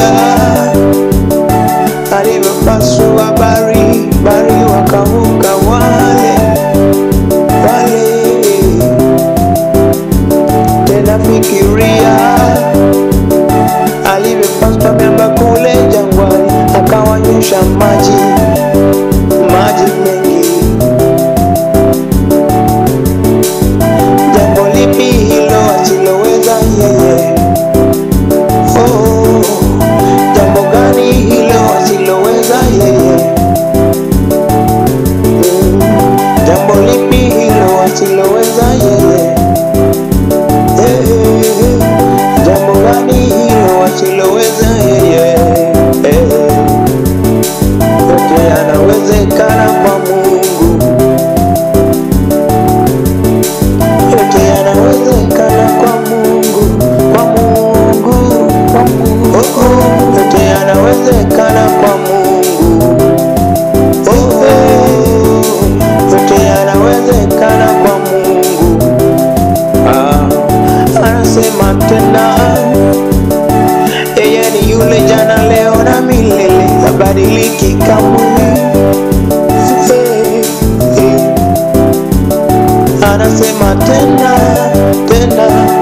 alifikiria alivyopasua bari bari wakavuka wale wale tena fikiria alivyopasua miamba kule jangwani akawanyosha maji maji mengi jambo lipi hilo asiloweza yeye oh, jambo gani hilo asiloweza yeye Mm, jambo lipi hilo asiloweza yeye Eh, jambo gani hilo asiloweza yeye Eh, yote yanawezekana kwa Mungu yote yanawezekana kwa Mungu, kwa Mungu, kwa Mungu. Oh, oh, yote yanawezekana kwa Mungu. Oh, oh, yote yanawezekana kwa Mungu. Ah, anasema tena yeye ni yule jana, leo na milele, habadiliki kamwe. Eh, eh anasema tena tena